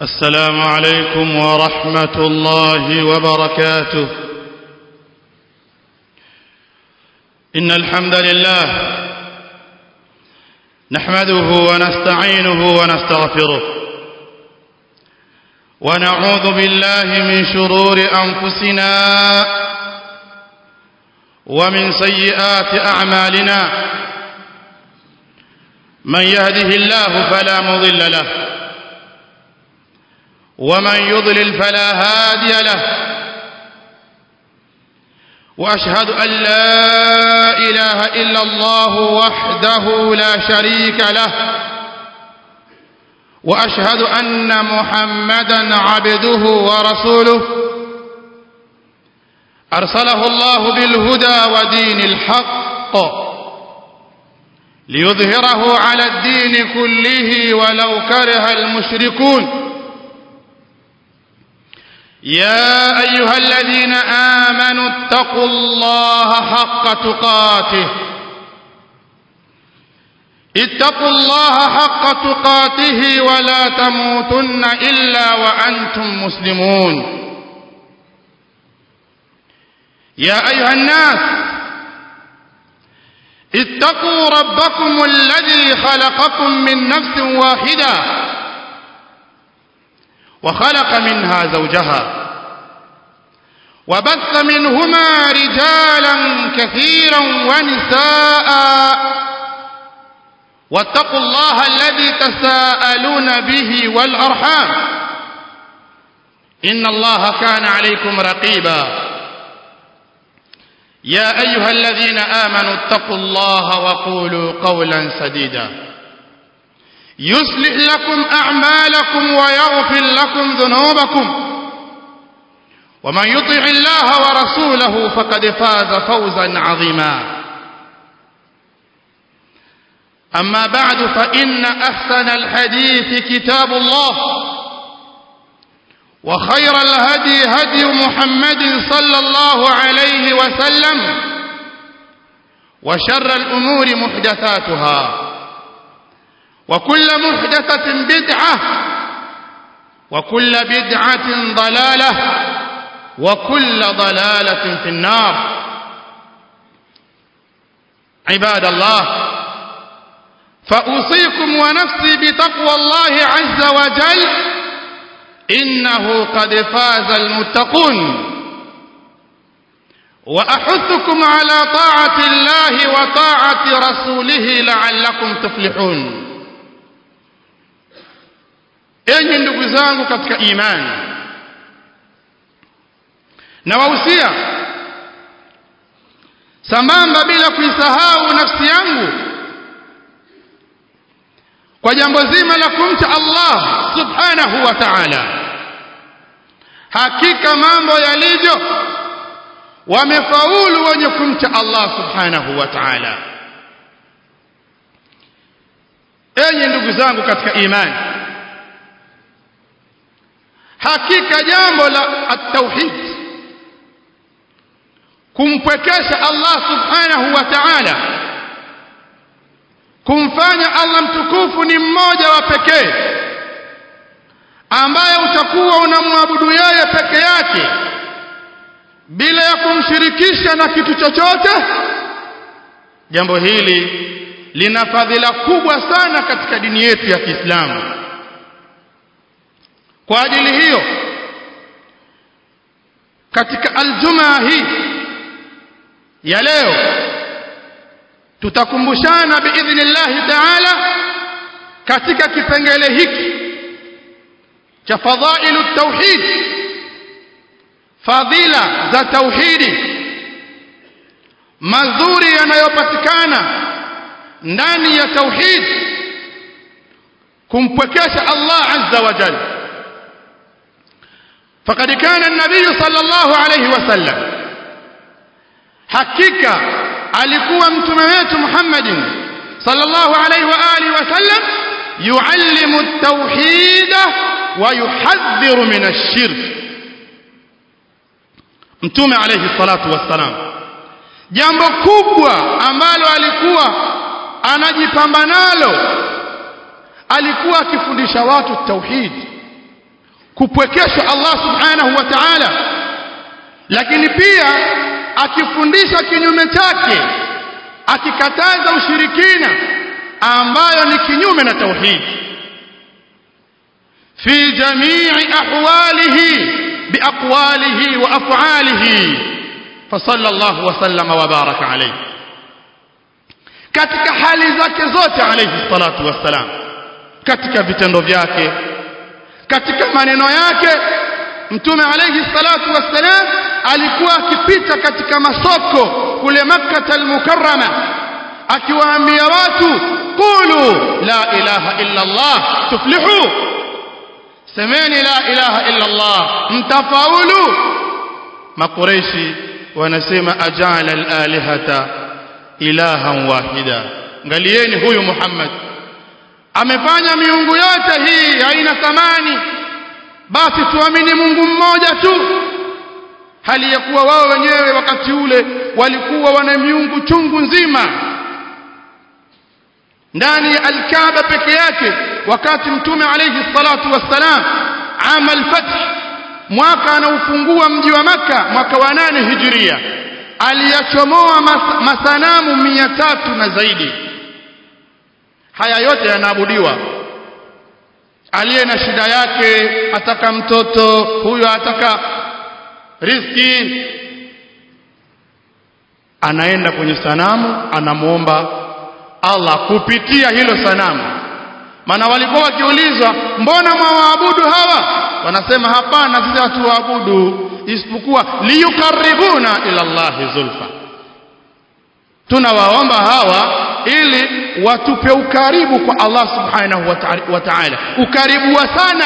السلام عليكم ورحمة الله وبركاته إن الحمد لله نحمده ونستعينه ونستغفره ونعوذ بالله من شرور أنفسنا ومن سيئات أعمالنا من يهده الله فلا مضل له ومن يضلل فلا هادي له وأشهد أن لا إله إلا الله وحده لا شريك له وأشهد أن محمدا عبده ورسوله أرسله الله بالهدى ودين الحق ليظهره على الدين كله ولو كره المشركون يا أيها الذين آمنوا اتقوا الله حق تقاته اتقوا الله حق تقاته ولا تموتن إلا وأنتم مسلمون يا أيها الناس اتقوا ربكم الذي خلقكم من نفس واحدة وخلق منها زوجها وبث منهما رجالا كثيرا ونساء واتقوا الله الذي تساءلون به والأرحام إن الله كان عليكم رقيبا يا أيها الذين آمنوا اتقوا الله وقولوا قولا سديدا يصلح لكم أعمالكم ويغفر لكم ذنوبكم ومن يطع الله ورسوله فقد فاز فوزا عظيما أما بعد فإن أحسن الحديث كتاب الله وخير الهدي هدي محمد صلى الله عليه وسلم وشر الأمور محدثاتها وكل محدثة بدعة وكل بدعة ضلالة وكل ضلالة في النار عباد الله فأوصيكم ونفسي بتقوى الله عز وجل إنه قد فاز المتقون وأحثكم على طاعة الله وطاعة رسوله لعلكم تفلحون enyi ndugu zangu katika imani na wahusia sambamba bila kuisahau nafsi yangu kwa jambo zima la kumcha Allah subhanahu wa ta'ala hakika mambo yalivyo wamefaulu wenye kumcha Allah subhanahu wa ta'ala enyi ndugu zangu katika imani hakika jambo la at-tauhid kumpwekesha Allah subhanahu wa ta'ala kumfanya Allah mtukufu ni mmoja wa pekee ambaye utakuwa unamwabudu yeye peke yake bila ya kumshirikisha na kitu chochote jambo hili lina fadhila kubwa sana katika dini yetu ya Kiislamu kwa ajili hiyo katika aljumaa hii ya leo tutakumbushana biidhnillahi taala katika kipengele hiki cha fadhailu tauhid fadhila za tauhidi mazuri yanayopatikana ndani ya tauhid kumpwekesha Allah azza wa jalla فقد كان النبي صلى الله عليه وسلم حقيقة alikuwa mtume wetu Muhammadin sallallahu alaihi wa alihi wasallam yuallimu at-tauhid wa yuhadhdhiru min ash-shirk mtume alaihi salatu wassalam jambo kubwa ambalo alikuwa anajipamba nalo alikuwa akifundisha watu tauhid kupwekeshwa Allah subhanahu wa ta'ala lakini pia akifundisha kinyume chake akikataza ushirikina ambayo ni kinyume na tauhid fi jamii ahwalihi biaqwalihi wa af'alihi فصلى الله وسلم وبارك عليه katika hali zake zote alayhi salatu wassalam katika vitendo vyake katika maneno yake mtume alayhi salatu wassalam alikuwa akipita katika masoko kule makkah al-mukarrama akiwaambia watu qulu la ilaha illa allah tuflihu semeni la ilaha illa allah mtafaulu makureishi wanasema ajala al-alihata ilahan wahida ngalieni huyu Muhammad amefanya miungu yote hii haina thamani basi tuamini Mungu mmoja tu hali ya kuwa wao wenyewe wakati ule walikuwa wana miungu chungu nzima ndani ya al-Kaaba peke yake wakati mtume alayhi salatu wassalam amal fath mwaka anaufungua mji wa maka mwaka wa nane hijiria aliyachomoa mas, masanamu mia tatu na zaidi haya yote yanaabudiwa aliye na shida yake ataka mtoto huyo ataka riziki anaenda kwenye sanamu anamuomba Allah kupitia hilo sanamu maana walikuwa wakiulizwa mbona mwawaabudu hawa wanasema hapana sisi hatuwaabudu isipokuwa liyukaribuna ila Allahi zulfa tunawaomba hawa ili watupe ukaribu kwa Allah subhanahu wa ta'ala ukaribu wa sana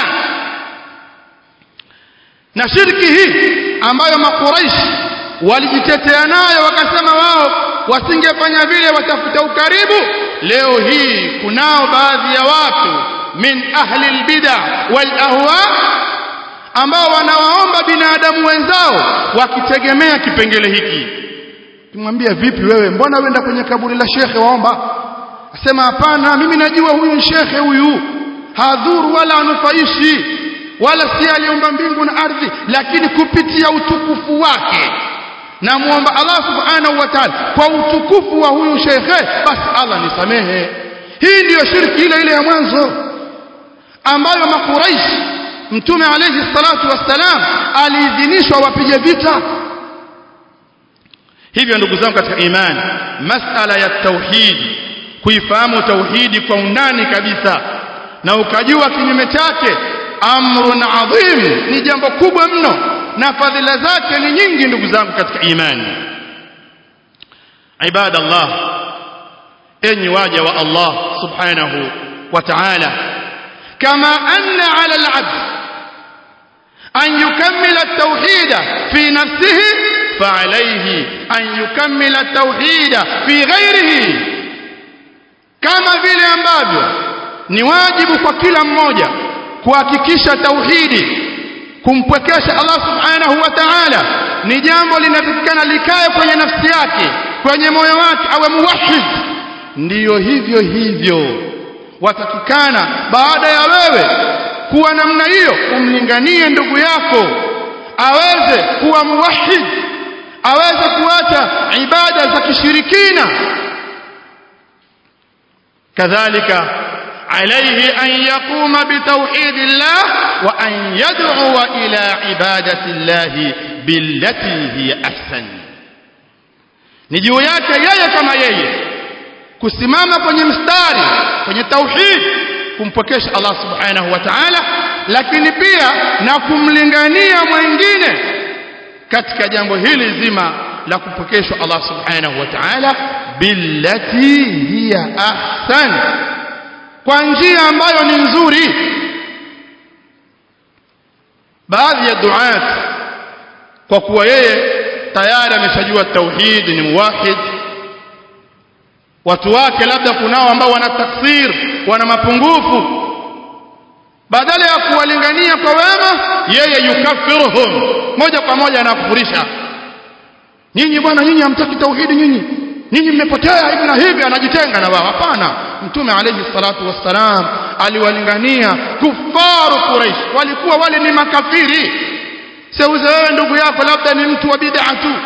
na shirki hii ambayo makuraishi walijitetea nayo wakasema wao wasingefanya vile watafuta ukaribu leo hii kunao baadhi ya watu min ahli albid'a wal ahwa ambao wanawaomba binadamu wenzao wakitegemea kipengele hiki kimwambia vipi wewe mbona uenda kwenye kaburi la shekhe waomba asema hapana mimi najua huyu shekhe huyu hadhuru wala anufaishi wala si aliomba mbingu na ardhi lakini kupitia utukufu wake na muomba Allah subhanahu wa ta'ala kwa utukufu wa huyu shekhe basi Allah nisamehe hii ndiyo shirki ile ile ya mwanzo ambayo makuraishi mtume alayhi salatu wassalam aliidhinishwa wapige vita hivyo ndugu zangu katika imani masala ya tauhid kuifahamu tauhidi kwa undani kabisa na ukajua kinyume chake amrun adhim ni jambo kubwa mno na fadhila zake ni nyingi ndugu zangu katika imani ibadallah enyi waja wa Allah subhanahu wa ta'ala kama anna ala al-abd an yukammila at-tauhid fi nafsihi فعليه أن يكمل التوحيد في غيره kama vile ambavyo ni wajibu kwa kila mmoja kuhakikisha tauhidi kumpwekesha Allah subhanahu wa ta'ala ni jambo linatakikana likae kwenye nafsi yake kwenye moyo wake awe muwahhid ndiyo hivyo hivyo watakikana baada ya wewe kuwa namna hiyo umlinganie ndugu yako aweze kuwa muwahhid aweze kuacha ibada za kishirikina kadhalika عليه أن يقوم بتوحيد الله وأن يدعو إلى عبادة الله بالتي هي أحسن نجيو yake yeye kama yeye kusimama kwenye mstari kwenye tauhid kumpokesha Allah subhanahu wa ta'ala lakini pia na kumlingania mwingine katika jambo hili zima la kupokeshwa Allah subhanahu wa ta'ala billati hiya ahsan kwa njia ambayo ni nzuri baadhi ya duat kwa kuwa yeye tayari ameshajua tauhid ni muwahid watu wake labda kunao ambao wana taksir wana mapungufu badala ya kuwalingania kwa wema yeye yukaffiruhum moja kwa moja anakufurisha nyinyi bwana nyinyi hamtaki tauhidi nyinyi nyinyi mmepotea hivi na hivi anajitenga na wao hapana mtume alayhi salatu wassalam aliwalingania kufaru Quraysh walikuwa wale ni makafiri seuze wewe ndugu yako labda ni mtu wa bid'a tu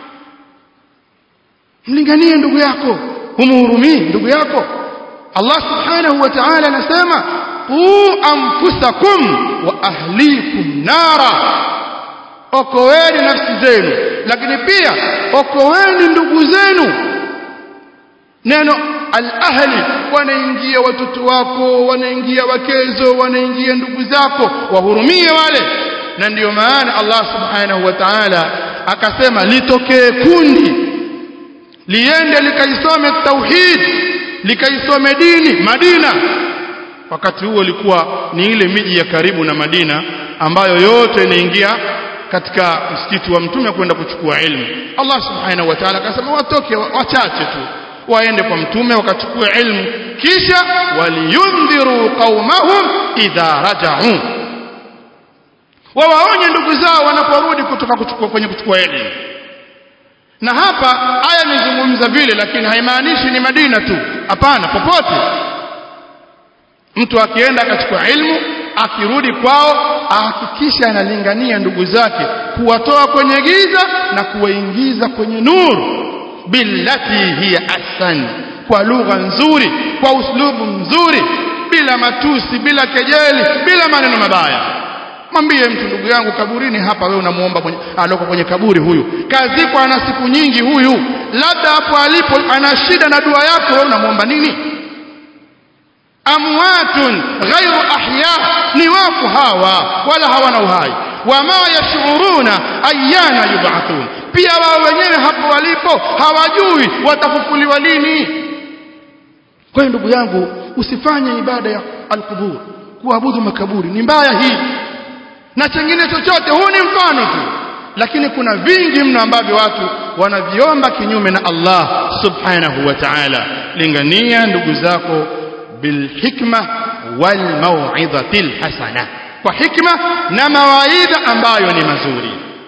mlinganie ndugu yako humhurumii ndugu yako Allah subhanahu wa ta'ala anasema qu anfusakum wa ahlikum nara okoeni nafsi zenu lakini pia okoeni ndugu zenu neno al-ahli wanaingia watoto wako wanaingia wakezo wanaingia ndugu zako wahurumie wale na ndiyo maana Allah subhanahu wa ta'ala akasema litokee kundi liende likaisome tauhid likaisome dini Madina wakati huo ilikuwa ni ile miji ya karibu na Madina ambayo yote inaingia katika msikiti wa mtume kwenda kuchukua ilmu Allah subhanahu wa ta'ala akasema watoke wachache tu waende kwa mtume wakachukua ilmu kisha waliyundhiru qaumahum idha raja'u wawaonye ndugu zao wanaporudi kutoka kuchukua kwenye kuchukua elimu na hapa aya imezungumza vile lakini haimaanishi ni Madina tu hapana popote mtu akienda akachukua ilmu akirudi kwao ahakikisha analingania ndugu zake kuwatoa kwenye giza na kuwaingiza kwenye nuru billati hiya ahsan kwa lugha nzuri kwa uslubu mzuri bila matusi bila kejeli bila maneno mabaya mwambie mtu ndugu yangu kaburini hapa wewe unamuomba aloko kwenye kaburi huyu kazikwa ana siku nyingi huyu labda hapo alipo ana shida na dua yako wewe unamuomba nini amwatun ghairu ahya ni wafu hawa wala hawana uhai wama yashuruna ayyana yub'athun pia wao wenyewe hapo walipo hawajui watafufuliwa lini kwa hiyo ndugu yangu usifanye ibada ya alqubur kuabudu makaburi ni mbaya hii na chengine chochote huu ni mfano tu lakini kuna vingi mno ambavyo watu wanaviomba kinyume na Allah subhanahu wa ta'ala lingania ndugu zako bilhikma wal mau'izati hasana kwa hikma na mawaidha ambayo ni mazuri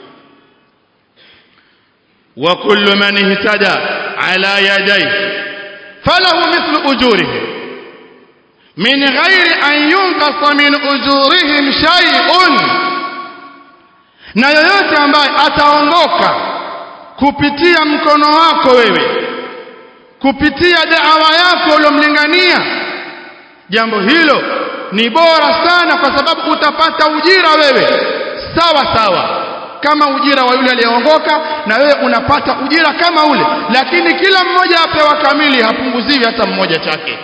wa kullu man ihtada ala yadayhi falahu mithlu ujurihi min ghairi an yunqasa min ujurihim shay'un na yoyote ambaye ataongoka kupitia mkono wako wewe kupitia da'wa yako uliyomlingania jambo hilo ni bora sana kwa sababu utapata ujira wewe sawa sawa kama ujira wa yule aliyeongoka na wewe unapata ujira kama ule lakini kila mmoja apewa kamili hapunguziwi hata mmoja chake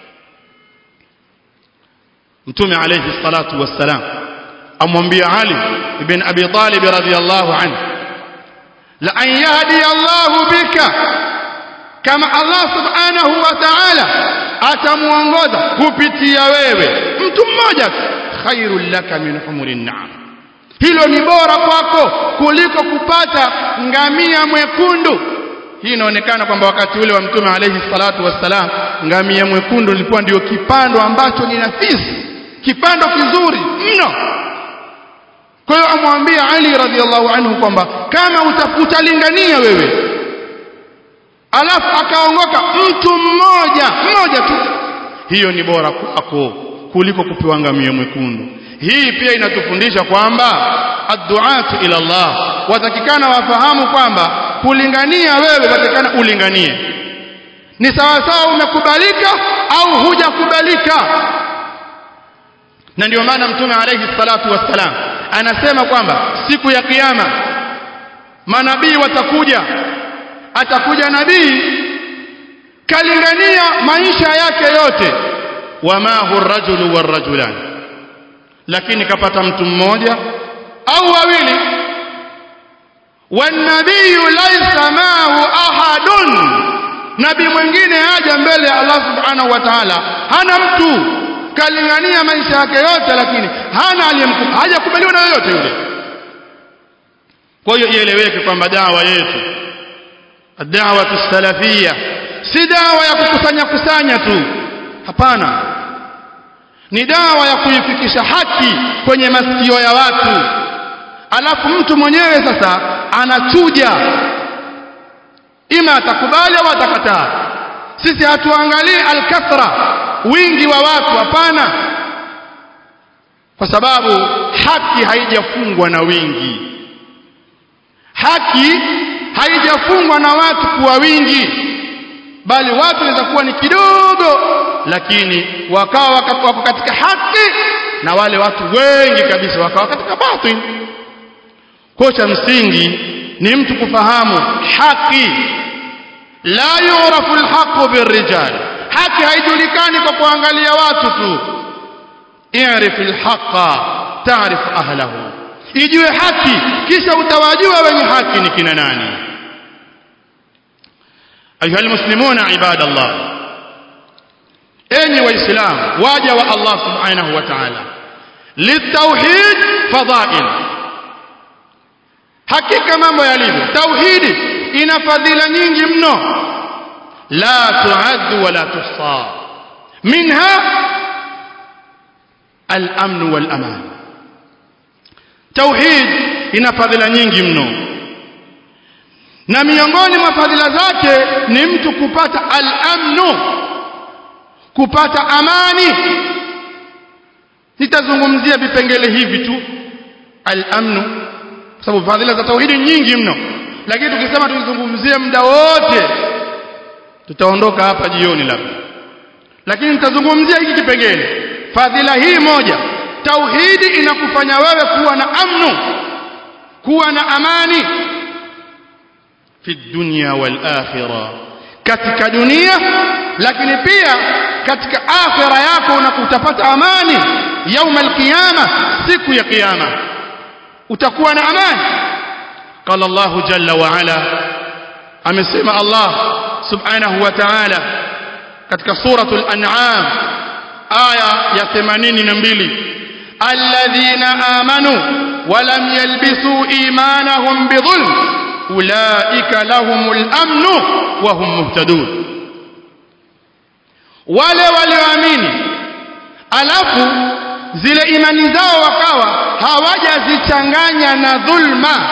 mtume alayhi salatu wassalam amwambia Ali ibn Abi Talib radhiyallahu anhu la an yahdi Allahu bika kama Allah subhanahu wa ta'ala atamuongoza kupitia wewe mtu mmoja khairul laka min humurin na'am hilo ni bora kwako kuliko kupata ngamia mwekundu hii inaonekana kwamba wakati ule wa mtume alayhi salatu wassalam ngamia mwekundu ilikuwa ndio kipando ambacho ni nafisi kipando kizuri mno kwa hiyo amwambia Ali radhiallahu anhu kwamba kama utalingania wewe alafu akaongoka mtu mmoja mmoja tu hiyo ni bora kwako kuliko kupewa ngamia mwekundu hii pia inatufundisha kwamba adduatu ila Allah watakikana wafahamu kwamba kulingania wewe watakikana ulinganie ni sawa sawa umekubalika au hujakubalika na ndio maana mtume alayhi salatu wassalam anasema kwamba siku ya kiyama manabii watakuja atakuja nabii kalingania maisha yake yote wama hu rajulu warrajulan lakini kapata mtu mmoja au wawili wanabii laysa maahu ahadun nabii mwingine haja mbele ya Allah subhanahu wa ta'ala hana mtu kalingania maisha yake yote lakini hana aliyemkubali hajakubaliwa na yoyote yule kwa hiyo ieleweke kwamba dawa yetu dawa salafia si dawa ya kukusanya kusanya tu hapana ni dawa ya kuifikisha haki kwenye masikio ya watu alafu mtu mwenyewe sasa anachuja ima atakubali au atakataa sisi hatuangalii alkathra wingi wa watu hapana kwa sababu haki haijafungwa na wingi haki haijafungwa na watu kuwa wingi bali watu wanaweza kuwa ni kidogo lakini wakawa wako katika haki na wale watu wengi kabisa wakawa katika batil kwa cha msingi ni mtu kufahamu haki la yurafu alhaqu birrijal haki haijulikani kwa kuangalia watu tu i'rif alhaqa ta'rif ahlahu ijue haki kisha utawajua wenye haki ni kina nani ayuha almuslimuna ibadallah enyi waislamu waja wa Allah subhanahu wa ta'ala litauhid fadhail hakika mambo yalivyo tauhidi ina fadhila nyingi mno la tuaddu wala tuhsa minha al-amn wal-aman tauhid ina fadhila nyingi mno na miongoni mwa fadhila zake ni mtu kupata al-amnu kupata amani nitazungumzia vipengele hivi tu al-amnu kwa sababu fadhila za tauhidi nyingi mno lakini tukisema tuzungumzie muda wote tutaondoka hapa jioni labda lakini nitazungumzia hiki kipengele fadhila hii moja tauhidi inakufanya wewe kuwa na amnu kuwa na amani fi dunya wal akhirah katika dunia lakini pia katika akhira yako unakutapata amani yauma alqiyama siku ya kiyama utakuwa na amani qala Allah jalla wa ala amesema Allah subhanahu wa ta'ala katika suratul an'am aya ya 82 alladhina amanu wa lam yalbisu imanahum bidhulm ulaika lahumul amnu wa hum muhtadun wale walioamini alafu zile imani zao wakawa hawajazichanganya na dhulma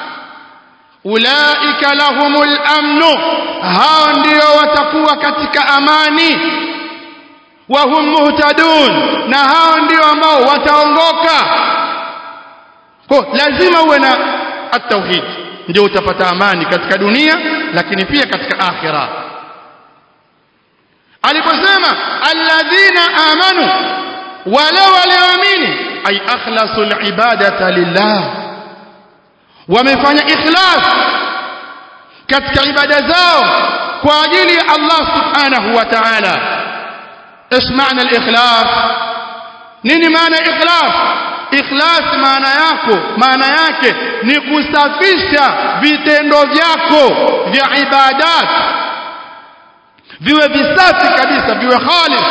ulaika lahumul amnu hao ndio watakuwa katika amani wa hum muhtadun na hao ndio ambao wataongoka kwa lazima uwe na at-tauhid ndio utapata amani katika dunia lakini pia katika akhira aliposema alladhina amanu wale walioamini ay akhlasul ibadata lillah wamefanya ikhlas katika ibada zao kwa ajili ya Allah subhanahu wa ta'ala ايش معنى الاخلاص nini maana ikhlas ikhlas maana yako maana yake ni kusafisha vitendo vyako vya ibadat viwe visafi kabisa viwe khalis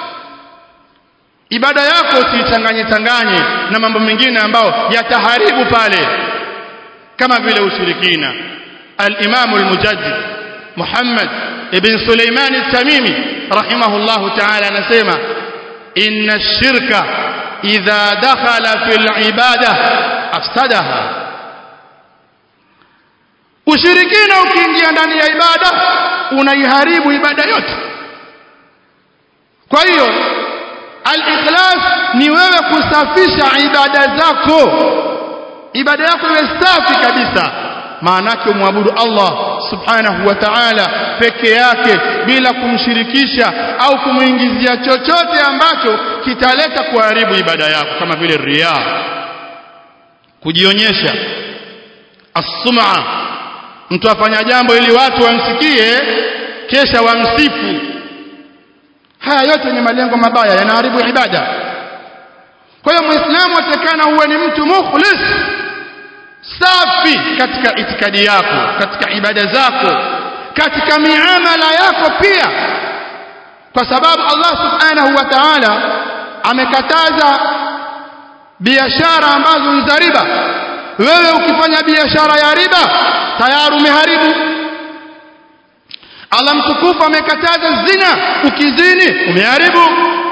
ibada yako usichanganye changanye na mambo mengine ambayo yataharibu pale kama vile ushirikina al-Imam al-Mujaddid Muhammad ibn Sulaiman al-Tamimi rahimahullah ta'ala anasema inna ash-shirka idha dakhala fil ibada afsadaha ushirikina ukiingia ndani ya ibada unaiharibu ibada yote kwa hiyo al-ikhlas ni wewe kusafisha ibada zako ibada yako iwe safi kabisa maanake umwabudu Allah subhanahu wa ta'ala peke yake bila kumshirikisha au kumuingizia chochote ambacho kitaleta kuharibu ibada yako kama vile riya kujionyesha as-sum'a mtu afanya jambo ili watu wamsikie kesha wamsifu haya yote ni malengo mabaya yanaharibu ibada kwa hiyo muislamu atakana uwe ni mtu mukhlis safi katika itikadi yako katika ibada zako katika miamala yako pia kwa sababu Allah subhanahu wa ta'ala amekataza biashara ambazo ni za riba wewe ukifanya biashara ya riba tayari umeharibu Allah mtukufu amekataza zina ukizini umeharibu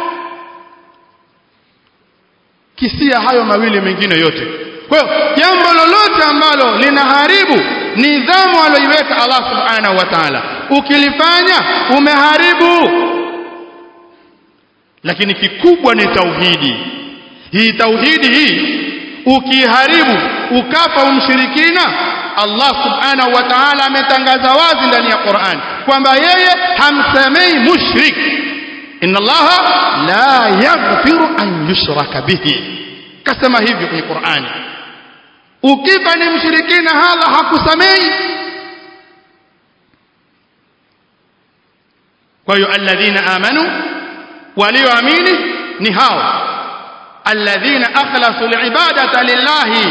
kisia hayo mawili mengine yote kwa hiyo jambo lolote ambalo linaharibu nidhamu aliyoiweka Allah subhanahu wa ta'ala ukilifanya umeharibu lakini kikubwa ni tauhidi hii tauhidi hii ukiharibu ukafa umshirikina Allah subhanahu wa ta'ala ametangaza wazi ndani ya Qur'an kwamba yeye hamsemei mushrik inna Allah la yaghfiru an yushraka bihi kasema hivyo kwenye Qur'ani ukifa ni mshirikina hala hakusamei kwa hiyo alladhina amanu walioamini ni hao alladhina akhlasu alibadata lillahi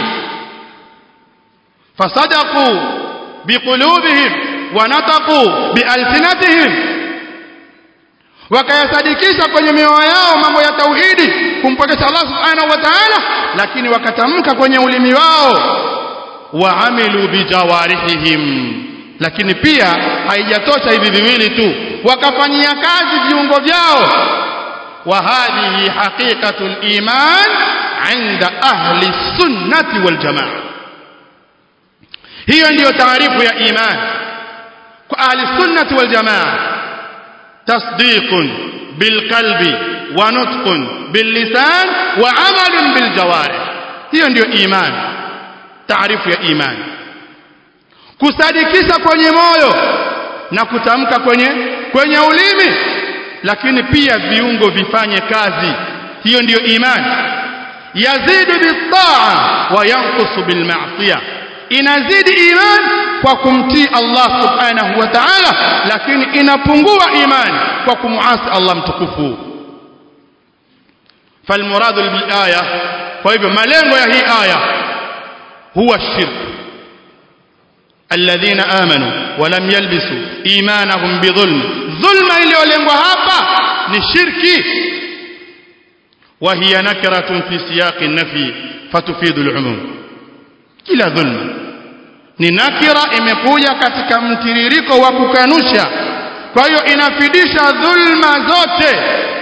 fasadaqu biqulubihim wa nataqu bialsinatihim wakayasadikisha kwenye mioyo yao mambo ya tauhidi kumpokesha Allah subhanahu wa ta'ala lakini wakatamka kwenye ulimi wao waamilu bijawarihihim lakini pia haijatosha hivi viwili tu wakafanyia kazi viungo vyao wa hadhihi haqiqatul iman inda ahli sunnati wal jamaa hiyo ndiyo taarifu ya iman kwa ahli sunnati wal jamaa tasdiqun bilqalbi wa nutqun billisan wa amalun biljawarih hiyo ndiyo iman taarifu ya iman kusadikisha kwenye moyo na kutamka kwenye kwenye ulimi lakini pia viungo vifanye kazi hiyo ndiyo imani yazidu bitaa wa yanqusu bilma'siyah inazidi iman kwa kumtii Allah subhanahu wa ta'ala lakini inapungua imani kwa kumuasi Allah mtukufu falmuradu bil aya kwa hivyo malengo ya hii aya huwa shirk الذين آمنوا ولم يلبسوا إيمانهم بظلم ظلم iliyolengwa hapa ni shirki وهي نكرة في سياق النفي فتفيد العموم kila dhulma ni nakira imekuja katika mtiririko wa kukanusha kwa hiyo inafidisha dhulma zote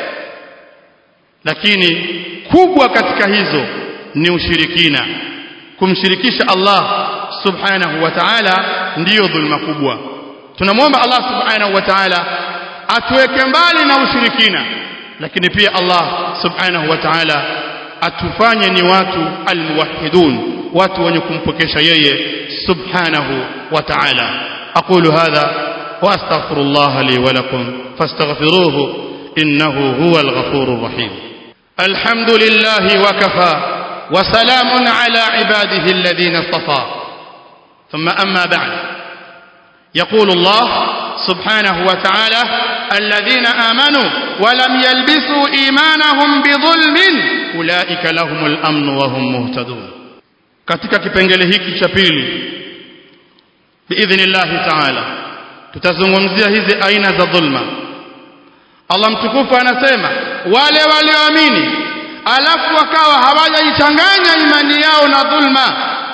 lakini kubwa katika hizo ni ushirikina kumshirikisha Allah subhanahu wa ta'ala ndiyo dhulma kubwa tunamwomba Allah subhanahu wa ta'ala atuweke mbali na ushirikina lakini pia Allah subhanahu wa ta'ala atufanye ni watu almuwahhidun watu wenye kumpokesha yeye subhanahu wa ta'ala aqulu hadha wa astaghfirullah li wa lakum fastaghfiruhu innahu huwal ghafurur rahim alhamdulillahi wa kafa وسلام على عباده الذين اصطفى ثم أما بعد يقول الله سبحانه وتعالى الذين آمنوا ولم يلبسوا إيمانهم بظلم أولئك لهم الأمن وهم مهتدون katika kipengele hiki cha pili biidhnillahi taala tutazungumzia hizi aina za dhulma Allah mtukufu anasema wale walioamini alafu wakawa hawajaichanganya imani yao na dhulma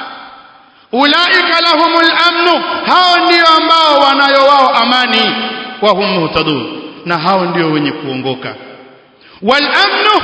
ulaika lahumul amnu hao ndio ambao wanayo wao amani wa hum muhtadun na hao ndio wenye kuongoka wal amnu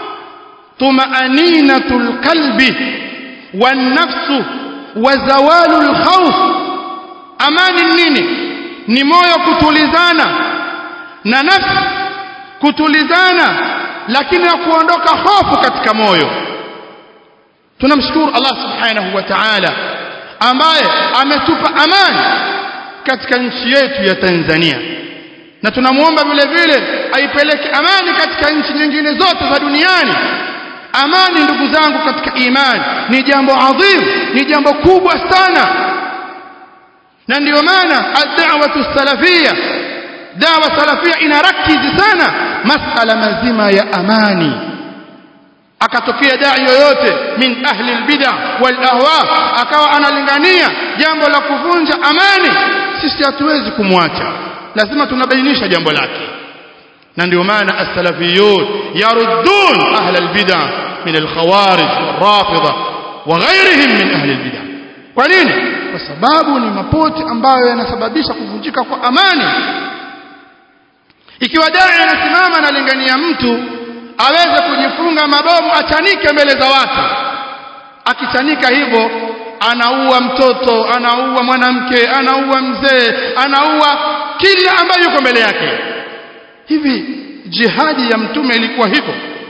tumaaninatul qalbi wan nafsu wa zawalul khawf amani nini ni moyo kutulizana na nafsi kutulizana lakini na kuondoka hofu katika moyo tunamshukuru Allah subhanahu wa ta'ala ambaye ametupa amani katika nchi yetu ya Tanzania na tunamuomba vile vile aipeleke amani katika nchi nyingine zote za duniani amani ndugu zangu katika imani ni jambo adhim ni jambo kubwa sana na ndiyo maana ad-da'watu salafia dawa salafia inarakizi sana masala mazima ya amani akatokea dai yoyote min ahli albid'a wal ahwa akawa analingania jambo la kuvunja amani sisi hatuwezi kumwacha lazima tunabainisha jambo lake na ndio maana as-salafiyun yaruddun ahli albid'a min al-khawarij wal-rafida wa ghayrihim min ahli albid'a kwa nini kwa sababu ni mapote ambayo yanasababisha kuvunjika kwa amani ikiwa dai anasimama analingania mtu aweze kujifunga mabomu achanike mbele za watu akichanika hivyo anaua mtoto anaua mwanamke anaua mzee anaua kila ambaye yuko mbele yake hivi jihadi ya mtume ilikuwa hivyo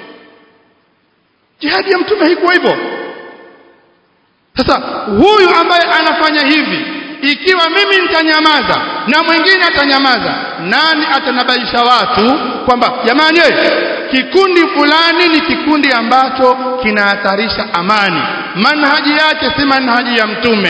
jihadi ya mtume haikuwa hivyo sasa huyu ambaye anafanya hivi ikiwa mimi nitanyamaza na mwingine atanyamaza nani atanabaisha watu kwamba jamani kikundi fulani ni kikundi ambacho kinahatarisha amani manhaji yake si manhaji ya mtume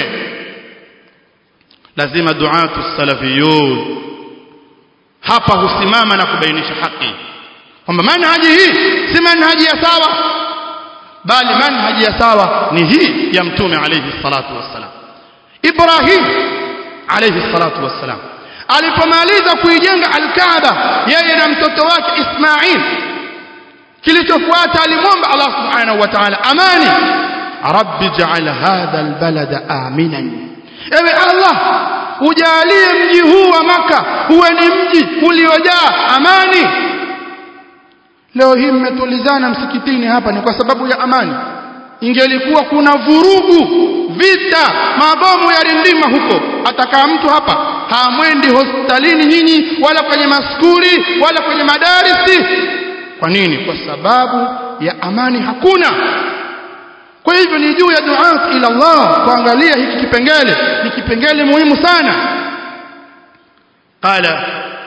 lazima duatu salafiyun hapa husimama na kubainisha haki kwamba manhaji hii si manhaji ya sawa bali manhaji ya sawa ni hii ya mtume alayhi salatu wassalam Ibrahim alayhi salatu wassalam alipomaliza kuijenga al-Kaaba yeye na mtoto wake Ismail kilichofuata alimwomba Allah subhanahu wa ta'ala amani rabbi ja'al hadha albalada aminan ewe Allah ujalie mji huu wa maka uwe ni mji uliojaa amani leo hii mmetulizana msikitini hapa ni kwa sababu ya amani ingelikuwa kuna vurugu vita mabomu yarindima huko atakaa mtu hapa hamwendi hospitalini nyinyi wala kwenye maskuli wala kwenye madarisi kwa nini kwa sababu ya amani hakuna kwa hivyo ni juu ya duat ila Allah kuangalia hiki kipengele ni kipengele muhimu sana qala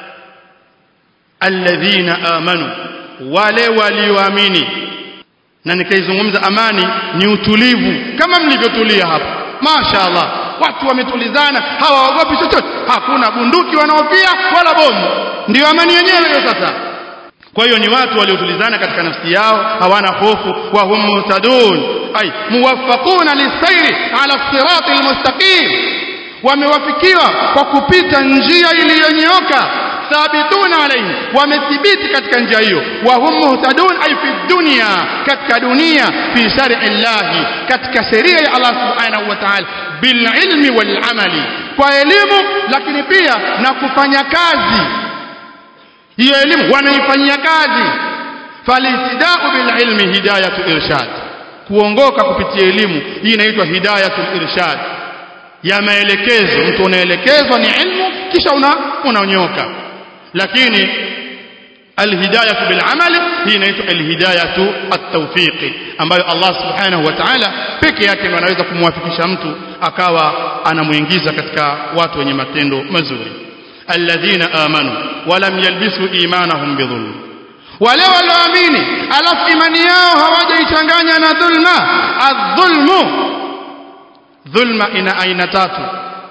alladhina amanu wale walioamini na nikaizungumza amani ni utulivu kama mlivyotulia hapa mashaallah watu wametulizana hawaogopi chochote hakuna bunduki wanaofia wala bomu ndio amani yenyewe hiyo sasa kwa hiyo ni watu waliotulizana katika nafsi yao hawana hofu wa hum muhtadun ay muwaffaquna lisairi ala sirati almustaqim wamewafikiwa kwa kupita njia iliyonyooka thabituna alayhi wamethibiti katika njia hiyo wa hum muhtadun ay fi dunya katika dunia fi shar'i llahi katika sheria ya Allah subhanahu wa ta'ala bil ilmi wal amali kwa elimu lakini pia na kufanya kazi hiyo elimu wanaifanyia kazi falitidau bil ilmi hidayatu irshad kuongoka kupitia elimu hii inaitwa hidayatul irshad ya maelekezo mtu unaelekezwa ni ilmu kisha una unanyoka lakini alhidayatu bil amali hii inaitwa alhidayatu at-tawfiqi ambayo Allah subhanahu wa ta'ala peke yake ndiye anaweza kumwafikisha mtu akawa anamuingiza katika watu wenye matendo mazuri alladhina amanu walam yalbisu imanahum bidhulm wale walioamini alafu imani yao hawajaichanganya na dhulma adh-dhulmu dhulma ina aina tatu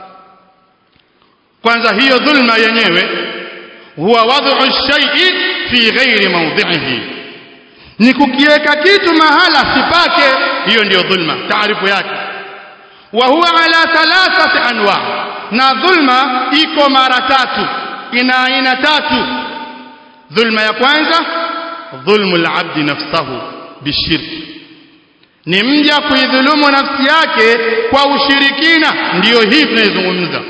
kwanza hiyo dhulma yenyewe huwa wad'u shay'i fi ghairi mawdhi'ihi ni kukiweka kitu mahala sipake hiyo ndiyo dhulma taarifu yake wa huwa ala thalathati anwa na dhulma iko mara tatu ina aina tatu dhulma ya kwanza dhulmu al-abdi nafsahu bishirki ni mja kuidhulumu nafsi yake kwa ushirikina ndiyo hii tunayozungumza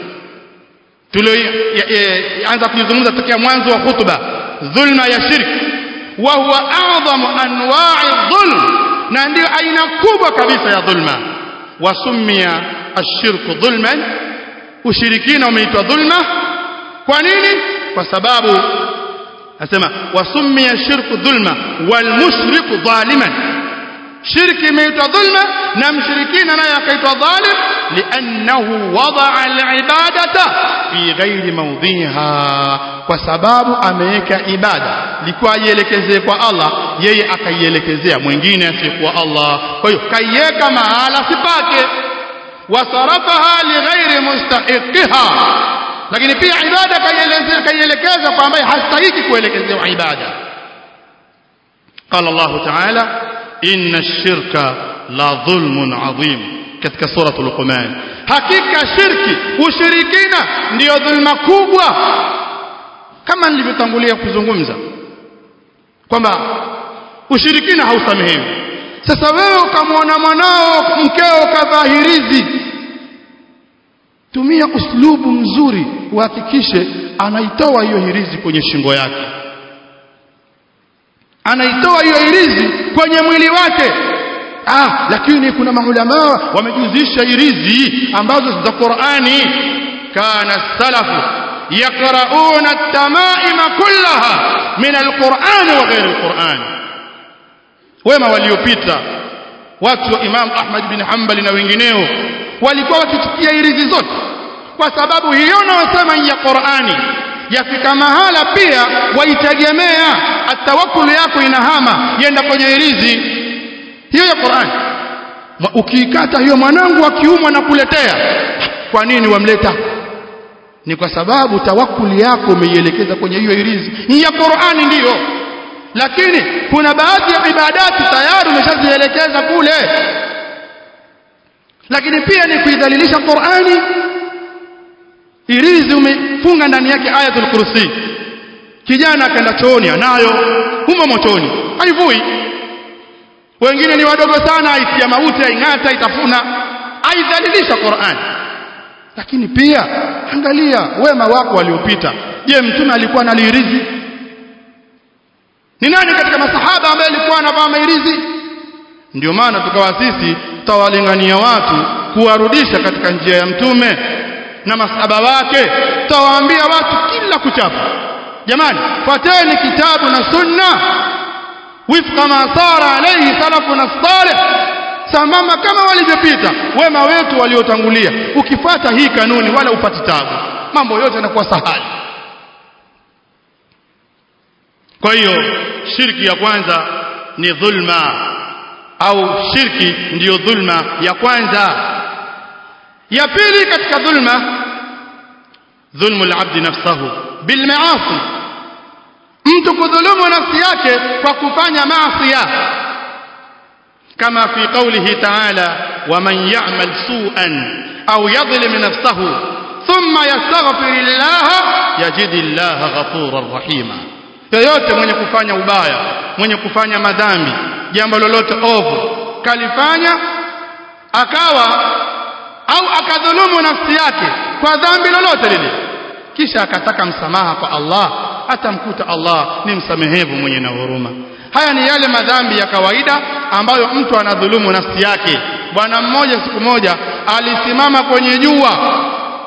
tulioanza kuizungumza tokea mwanzo wa khutba dhulma ya shirki wa huwa a'dhamu anwa'i dhulm na ndio aina kubwa kabisa ya dhulma wasumia ashirku dhulman ushirikina umeitwa dhulma kwa nini kwa sababu nasema wasumia shirku dhulma wal mushriku dhaliman shirki imeitwa dhulma na mshirikina naye akaitwa dhalim liannahu wadaa alibadata fi ghairi mawdhiha kwa sababu ameweka ibada likuwa aielekezee kwa Allah yeye akaielekezea mwingine asiyekuwa Allah kwa hiyo kaiweka mahala sipake wasarafaha lighairi mustahiqiha lakini pia ibada kaielekeza kwa ambaye hastahiki kuelekezewa ibada قال الله تعالى إن الشرك لظلم عظيم katika sura Luqman hakika shirki ushirikina ndiyo dhulma kubwa kama nilivyotangulia kuzungumza kwamba ushirikina hausamehewi sasa wewe ukamwona mwanao mkeo kadhahirizi tumia uslubu mzuri uhakikishe anaitoa hiyo hirizi kwenye shingo yake anaitoa hiyo hirizi kwenye mwili wake ah lakini kuna maulama wamejuzisha hirizi ambazo za Qur'ani kana salafu yaqra'una at-tamaima kullaha min al-Qur'an wa ghayr al-Qur'an wema waliopita watu wa Imam Ahmad bin Hanbali na wengineo walikuwa wakichukia irizi zote kwa sababu hiyo naosema ya Qur'ani yafika mahala pia waitegemea atawakkul yako inahama yenda kwenye irizi hiyo ya Qur'ani ukiikata hiyo mwanangu akiumwa na kuletea kwa nini wamleta ni kwa sababu tawakkuli yako umeielekeza kwenye hiyo irizi ni ya Qur'ani ndiyo lakini kuna baadhi ya ibadati tayari umeshazielekeza kule lakini pia ni kuidhalilisha Qur'ani irizi umefunga ndani yake ayatul kursi kijana akaenda chooni anayo humo motoni haivui wengine ni wadogo sana aitia mauti aing'ata itafuna aidhalilisha Qur'ani lakini pia angalia wema wako waliopita je mtume alikuwa na liirizi ni nani katika masahaba ambaye alikuwa anavaa mairizi ndio maana tukawa sisi tawalingania watu kuwarudisha katika njia ya mtume na masahaba wake tawaambia watu kila kuchapa jamani fuateni kitabu na sunna wifqa ma sara alayhi salafuna salih sambamba kama walivyopita wema wetu waliotangulia ukifata hii kanuni wala upati tabu mambo yote yanakuwa sahali kwa hiyo shirki ya kwanza ni dhulma au shirki ndiyo dhulma ya kwanza ya pili katika dhulma dhulmu al-abd nafsahu bil ma'asi mtu kudhulumu nafsi yake kwa kufanya maasi kama fi qawlihi ta'ala waman ya'mal su'an au yadhlim nafsahu thumma yastaghfirullah yajidillaha ghafurar rahima yoyote mwenye kufanya ubaya mwenye kufanya madhambi jambo lolote ovu kalifanya akawa au akadhulumu nafsi yake kwa dhambi lolote lile kisha akataka msamaha kwa Allah atamkuta Allah ni msamehevu mwenye na huruma haya ni yale madhambi ya kawaida ambayo mtu anadhulumu nafsi yake bwana mmoja siku moja alisimama kwenye jua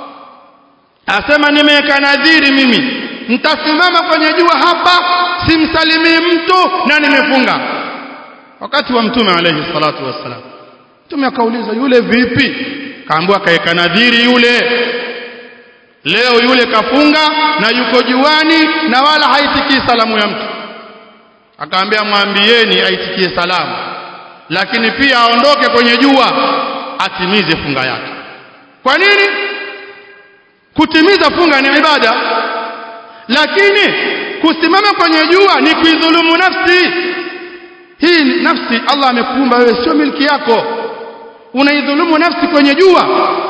asema nimeweka nadhiri mimi nitasimama kwenye jua hapa simsalimii mtu na nimefunga wakati wa mtume alayhi salatu wassalam mtume akauliza yule vipi kaambiwa kaeka nadhiri yule leo yule kafunga na yuko juani na wala haitikii salamu ya mtu akaambia mwambieni aitikie salamu lakini pia aondoke kwenye jua atimize funga yake kwa nini kutimiza funga ni ibada lakini kusimama kwenye jua ni kuidhulumu nafsi hii nafsi Allah amekuumba wewe sio milki yako unaidhulumu nafsi kwenye jua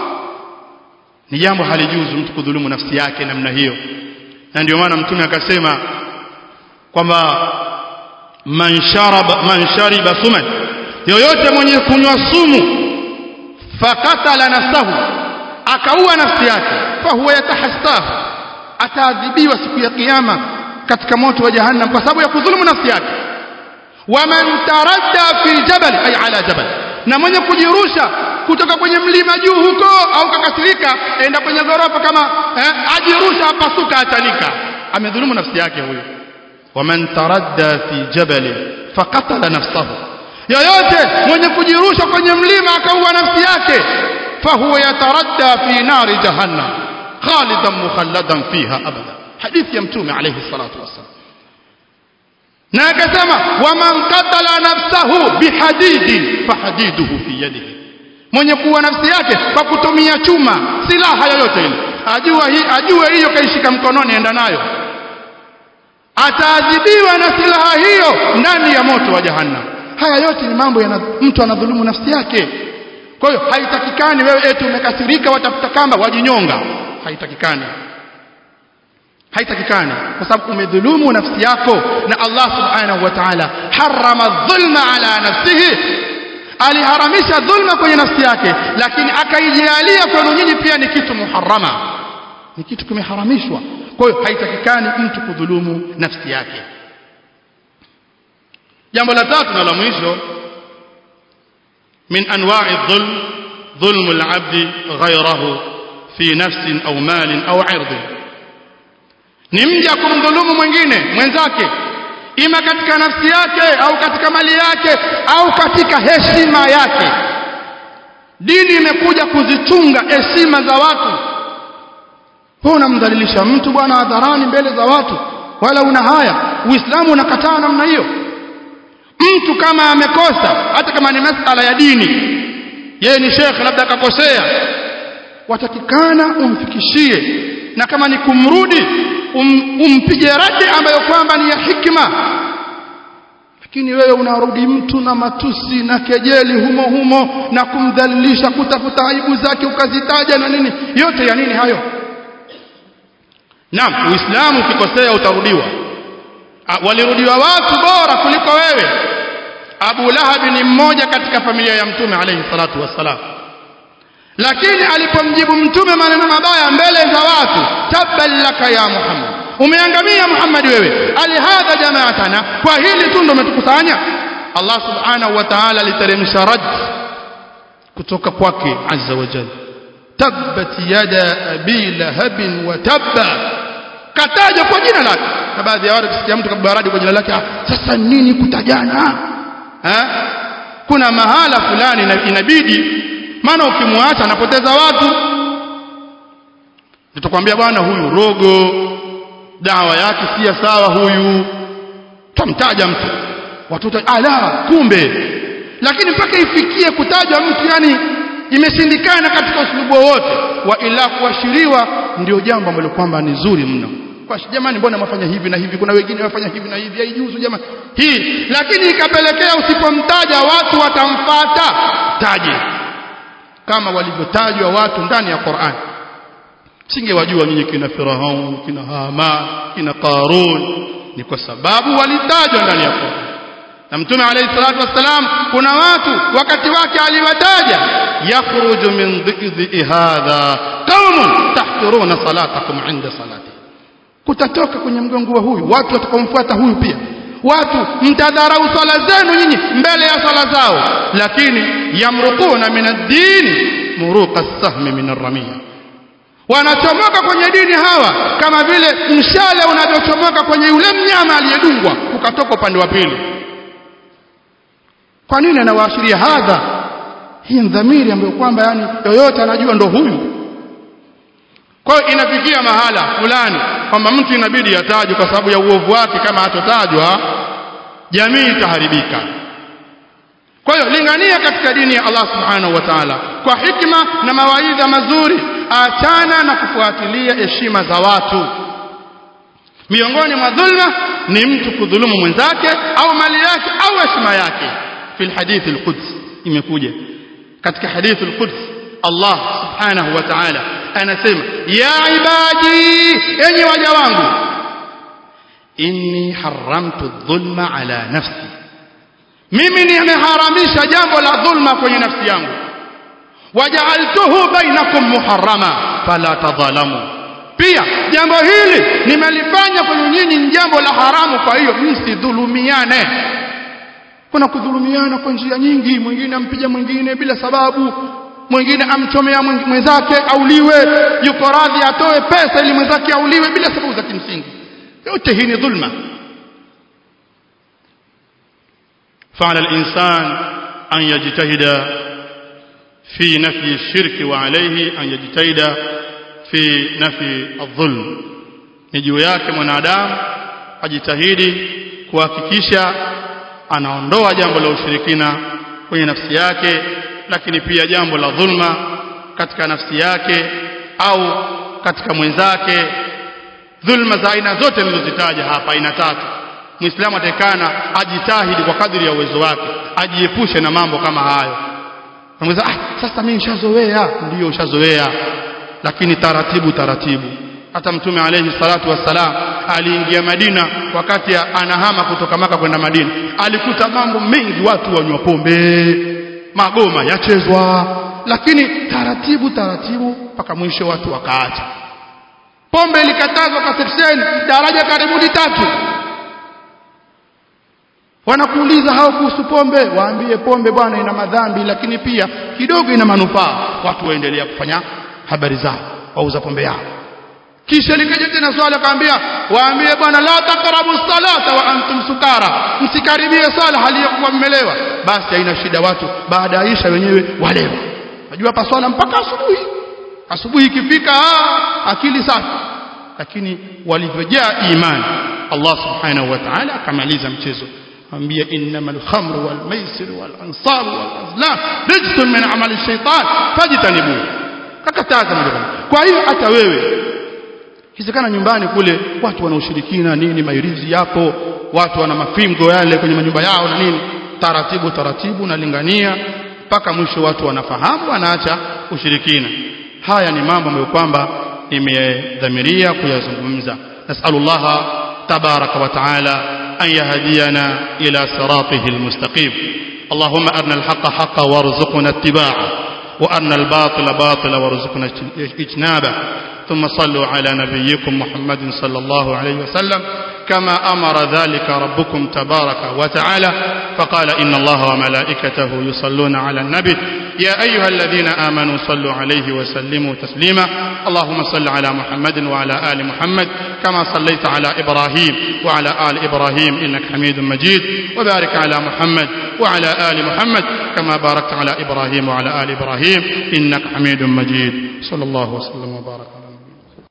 ni jambo halijuzu mtu kudhulumu nafsi yake namna hiyo na ndio maana mtume akasema kwamba man sharaba man shariba suman yoyote mwenye kunywa sumu fakatala nafsahu akaua nafsi yake fahuwa yatahassahu ataadhibiwa siku ya kiyama katika moto wa jahannam kwa sababu ya kudhulumu nafsi yake waman taradda fi jabal ay ala jabal na mwenye kujirusha kutoka kwenye mlima juu huko au kakasirika enda kwenye ghorofa kama eh, ajirusha apasuka achanika amedhulumu nafsi yake huyo waman taradda fi jabal faqatala nafsahu yoyote mwenye kujirusha kwenye mlima akaua nafsi yake fahuwa yataradda fi nari jahannam khalidan mukhalladan fiha abada hadithi ya mtume alayhi salatu wassalam na akasema waman qatala nafsahu bihadidin fahadiduhu fi yadihi mwenye kuwa nafsi yake kwa kutumia chuma silaha yoyote ile ajua hii ajue hiyo kaishika mkononi enda nayo ataadhibiwa na silaha hiyo ndani ya moto wa jahannam haya yote ni mambo ya mtu anadhulumu nafsi yake kwa hiyo haitakikani wewe eti umekasirika watafuta kamba wajinyonga haitakikani haitakikani kwa sababu umedhulumu nafsi yako na Allah subhanahu wa ta'ala harama dhulma ala nafsihi aliharamisha dhulma kwenye nafsi yake lakini akaijalia kwenu nyinyi pia ni kitu muharrama ni kitu kimeharamishwa kwa hiyo haitakikani mtu kudhulumu nafsi yake jambo la tatu na la mwisho min anwa'i dhulm dhulm al-'abd ghayrahu fi nafsin au malin au 'irdin ni mja kumdhulumu mwingine mwenzake ima katika nafsi yake au katika mali yake au katika heshima yake dini imekuja kuzichunga heshima za watu wewe unamdhalilisha mtu bwana hadharani mbele za watu wala una haya uislamu unakataa namna hiyo mtu kama amekosa hata kama ni masala ya dini yeye ni shekhe labda akakosea watakikana umfikishie na kama ni kumrudi um, umpige radi ambayo kwamba ni ya hikma lakini wewe unarudi mtu na matusi na kejeli humo humo na kumdhalilisha kutafuta aibu zake ukazitaja na nini yote ya nini hayo Naam, Uislamu ukikosea utarudiwa. Walirudiwa watu bora kuliko wewe. Abu Lahab ni mmoja katika familia ya Mtume alayhi salatu wassalam. Lakini alipomjibu Mtume maneno mabaya mbele za watu, tabban laka ya Muhammad. Umeangamia Muhammad wewe. Alihadha jamaatana, kwa hili tu ndo umetukusanya. Allah subhanahu wa ta'ala aliteremsha rad kutoka kwake azza wa jalla. tabbat yada abi lahabin wa tabba kataja kwa jina lake na baadhi ya watu kusikia mtu kabaradi kwa jina lake sasa nini kutajana ha? kuna mahala fulani inabidi maana ukimwacha anapoteza watu tutakwambia bwana huyu rogo dawa yake si sawa huyu tamtaja mtu watoto ala kumbe lakini mpaka ifikie kutajwa mtu yani imeshindikana katika usulubu wowote wa ila kuashiriwa ndio jambo ambalo kwamba ni zuri mno kwa jamani mbona mafanya hivi na hivi kuna wengine wafanya hivi na hivi haijuzu jamani hii lakini ikapelekea usipomtaja watu watamfata taje kama walivyotajwa watu ndani ya Qur'an singewajua nyinyi kina Firaun kina Haman kina Qarun ni kwa sababu walitajwa ndani ya Qur'an na mtume alayhi salatu wassalam kuna watu wakati wake aliwataja yakhruju min dhikri hadha qaumun tahqiruna salatakum inda salati kutatoka kwenye mgongo wa huyu watu watakaomfuata huyu pia watu mtadharau swala zenu nyinyi mbele ya swala zao lakini yamruquna min ad-din muruqa as-sahmi min ar-ramiya wanachomoka kwenye dini hawa kama vile mshale unavyochomoka kwenye yule mnyama aliyedungwa ukatoka upande wa pili kwa nini anawaashiria hadha hii dhamiri ambayo kwamba yani yoyote anajua ndo huyu kwa hiyo inafikia mahala fulani kwamba mtu inabidi atajwe kwa sababu ya uovu wake kama hatotajwa jamii itaharibika kwa hiyo lingania katika dini ya Allah subhanahu wa ta'ala kwa hikma na mawaidha mazuri achana na kufuatilia heshima za watu miongoni mwa dhulma ni mtu kudhulumu mwenzake au mali yake au heshima yake في الحديث القدس imekuja katika hadith al-Quds Allah subhanahu wa ta'ala anasema ya ibadi enyi waja wangu inni haramtu dhulma ala nafsi mimi nimeharamisha jambo la dhulma kwenye nafsi yangu waja'altuhu bainakum muharrama fala tadhalamu pia jambo hili nimelifanya kwenu nyinyi ni jambo la haramu kwa hiyo msidhulumiane kuna kudhulumiana kwa njia nyingi mwingine ampija mwingine bila sababu mwingine amchomea mwenzake auliwe yuko radhi atoe pesa ili mwenzake auliwe bila sababu za kimsingi yote hii ni dhulma فعلى الإنسان أن يجتهد في نفي الشرك وعليه أن يجتهد في نفي الظلم نجو yake mwanadamu ajitahidi kuhakikisha anaondoa jambo la ushirikina kwenye nafsi yake lakini pia jambo la dhulma katika nafsi yake au katika mwenzake dhulma za aina zote nilizozitaja hapa aina tatu muislamu atakana ajitahidi kwa kadiri ya uwezo wake ajiepushe na mambo kama hayo Unaweza ah sasa mimi nishazoea ndio ushazoea lakini taratibu taratibu hata mtume alayhi salatu wassalam aliingia Madina wakati anahama kutoka maka kwenda Madina alikuta mambo mengi watu wanywa pombe magoma yachezwa lakini taratibu taratibu mpaka mwisho watu wakaacha pombe ilikatazwa kwa sekseni daraja karibuni tatu wanakuuliza hao kuhusu pombe waambie pombe bwana ina madhambi lakini pia kidogo ina manufaa watu waendelea kufanya habari zao wauza pombe yao kisha likaja tena swala akaambia waambie bwana la taqrabu salata wa antum sukara msikaribie sala hali ya kuwa mmelewa basi haina shida watu baada ya isha wenyewe walewa najua hapa swala mpaka asubuhi asubuhi ikifika akili safi lakini walivyojaa imani Allah subhanahu wa ta'ala akamaliza mchezo ambia innamal khamru wal maisir wal ansab wal azlam rijsun min amali shaytan fajtanibu kakataza moja kwa hiyo hata wewe Kisekana nyumbani kule watu wana ushirikina nini mairizi yapo watu wana mafimgo yale kwenye manyumba yao na nini taratibu taratibu nalingania mpaka mwisho watu wanafahamu wanaacha ushirikina haya ni mambo ambayo kwamba nimedhamiria kuyazungumza nasallallahu tabaraka wa taala an yahdiyana ila siratihi almustaqim اللهم أرنا الحق حقا وارزقنا اتباعه وأرنا الباطل باطلا وارزقنا اجتنابه ثم صلوا على نبيكم محمد صلى الله عليه وسلم كما أمر ذلك ربكم تبارك وتعالى فقال إن الله وملائكته يصلون على النبي يا أيها الذين آمنوا صلوا عليه وسلموا تسليما اللهم صل على محمد وعلى آل محمد كما صليت على إبراهيم وعلى آل إبراهيم إنك حميد مجيد وبارك على محمد وعلى آل محمد كما باركت على إبراهيم وعلى آل إبراهيم إنك حميد مجيد صلى الله وسلم وبارك على